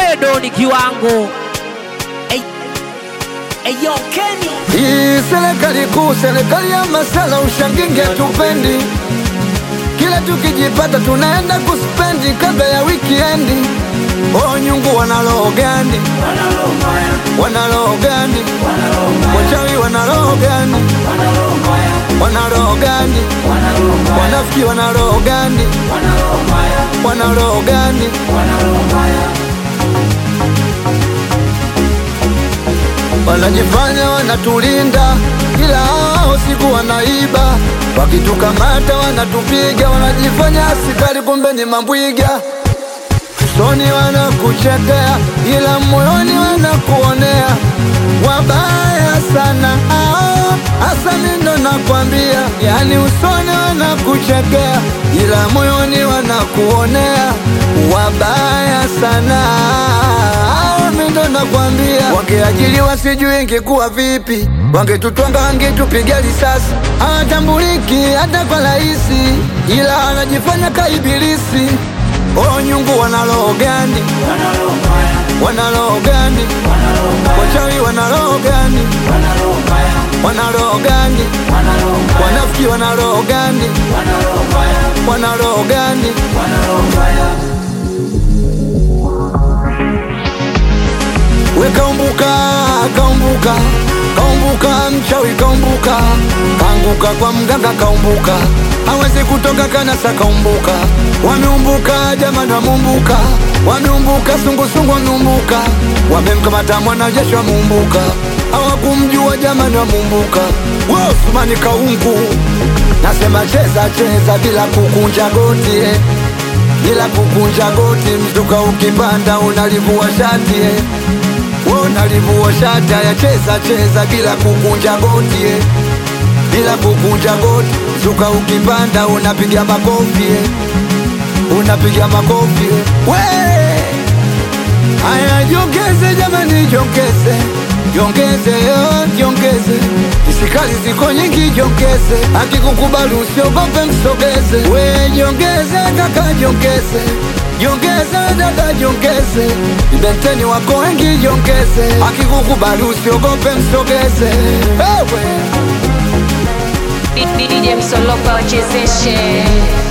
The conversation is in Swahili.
Edo ni kiwango. Ey, Eyo Kenny. Hii serikali kuu, serikali ya masala, ushanginge tupendi. Kila tukijipata tunaenda kuspendi kabla ya wikiendi. Oh, nyungu wana roho gani? Wana roho gani? Wachawi wana roho gani? Wana roho gani? Wanafiki wana roho gani? Wana roho gani? Wanajifanya wanatulinda, ila hao siku wanaiba. Wakitukamata wanatupiga, wanajifanya askari, kumbe ni mambwiga. Usoni wanakuchekea, ila moyoni wanakuonea. Wabaya sana hao, hasa mimi ndo nakwambia. Yani usoni wanakuchekea, ila moyoni wanakuonea. Wabaya sana hao, mimi ndo nakwambia. Wangeajiriwa sijui ingekuwa vipi, wangetutwanga wangetupiga risasi. Hawatambuliki hata kwa rahisi, ila wanajifanya kaibilisi. Oh, nyungu wana roho gani? Wana roho gani? Wachawi wana roho gani? Wana roho gani? Wanafiki wana roho gani? Wana roho gani? We kaumbuka, kaumbuka, kaumbuka, mchawi kaumbuka, kaanguka kwa mganga kaumbuka, hawezi kutoka kanasa kaumbuka, wameumbuka jamani, wameumbuka, wameumbuka, sungusungu wameumbuka, wamemkamata mwanajeshi wameumbuka, hawakumjua jamani, wameumbuka, Osmani kaungu, nasema cheza cheza bila kukunja goti eh. bila kukunja goti, mzuka ukipanda unalivua shati eh. Wewe unalivua shati, haya cheza cheza bila kukunja goti eh. bila kukunja goti, mzuka ukipanda unapiga makofi eh. unapiga makofi eh. we Haya, jongeze jamani, jongeze jongeze, yo, jongeze. Isikali ziko nyingi, jongeze. Akikukubali usiogope, msogeze. We jongeze kaka, jongeze jongeze dada, jongeze. Ibenteni wako wengi, jongeze. Akikukubali usiogope, msogeze. Ewe DJ Msolopa wachezeshe